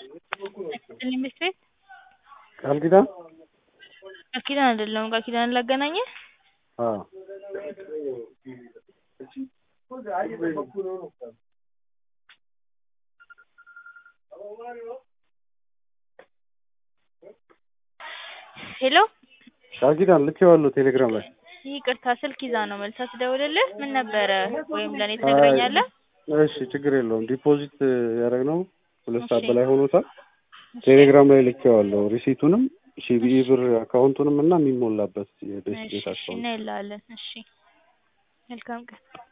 ትንሽ ቤት ቃል ኪዳን ቃል ኪዳን አይደለም ቃል ኪዳን ላገናኝህ አዎ ሄሎ ቃል ኪዳን ልኬዋለሁ ቴሌግራም ላይ ይቅርታ ስልክ ይዛ ነው መልሳ ስደውልልህ ምን ነበረ ወይም ለእኔ ትነግረኛለህ እሺ ችግር የለውም ዲፖዚት ያደረግነው ሁለት ሰዓት እሺ። በላይ ሆኖታል ቴሌግራም ላይ ልኬዋለሁ ሪሲቱንም ሲቢኢ ብር አካውንቱንም እና የሚሞላበት የቤት እሺ ቤት እሺ አካውንት እናይልሃለን እሺ መልካም ቀን